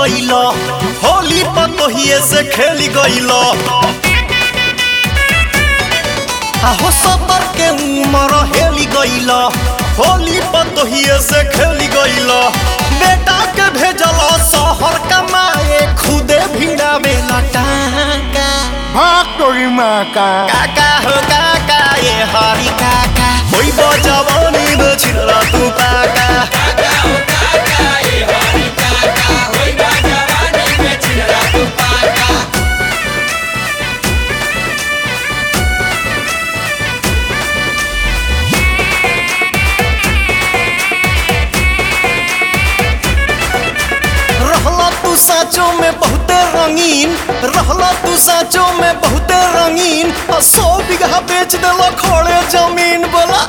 गईल होली पतोहिए से खेली गईल आहो सबर के उमर हेली गईल होली पतोहिए से खेली गईल बेटा के भेजल शहर कमाए खुदे भिड़ा में लटाका भाग तोरी माँ का काका हो काका ये हरी काका होई बजवानी में छिलरा तू पाका रहला तू साचो में बहुते रंगीन रहला तू साचो में बहुते रंगीन आ सौ बीघा बेच देला खोड़े जमीन बोला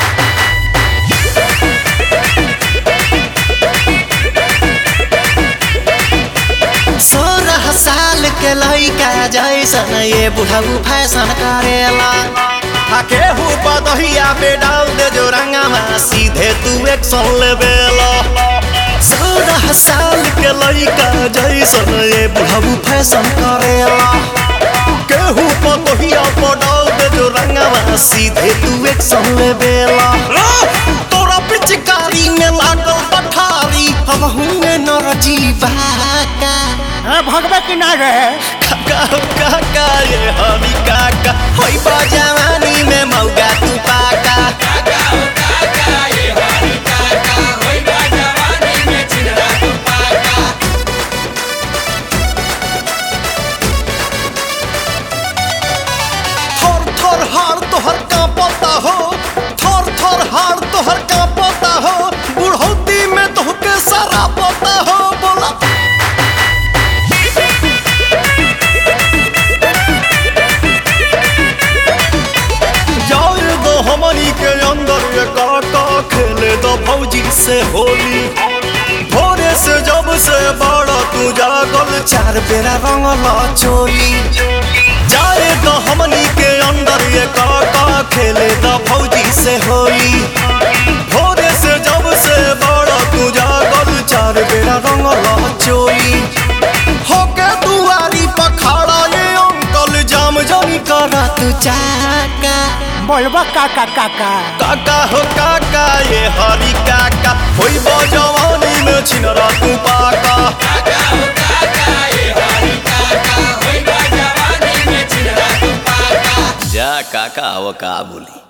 सोलह साल के लइका जैसन ये बुढ़ऊ फैशन करेला आ केहू पदहिया पे डाल दे जो रंगवा सीधे तू एक्शन लेवेला सोलह साल के लइका जैसन ये बुढ़ऊ फैशन करेला केहू पदहिया पे डाल दे जो रंगवा सीधे तू एक्शन लेवेला तोरा पिचकारी में लागल पठारी हम हुए नर जीवा का है भगवे की ना रहे काका हो काका ये हमी काका होई बा जवानी में मौगा तू पाका थर थर हार तोहर कांपता हो थर थर हार तोहर कांपता हो बुढ़ौती में तोहके सारा पता हो बोला जाए दो हमनी के अंदर ये काका खेले दो भौजी से होली भोरे से जब से बड़ा तू जागल चार बेरा रंगला चोली जाए दो हमनी के अंदर ये काका खेले दो भौजी से होली भोरे से जब से बड़ा तू जागल चार बेरा रंगला चोली होके दुआरी पखाड़ा ये अंकल जाम जानी करा तू चाका बोलबा काका काका काका हो काका ये हरी काका होई बजवानी में छिनरा तू पाका जा काका वो का बोली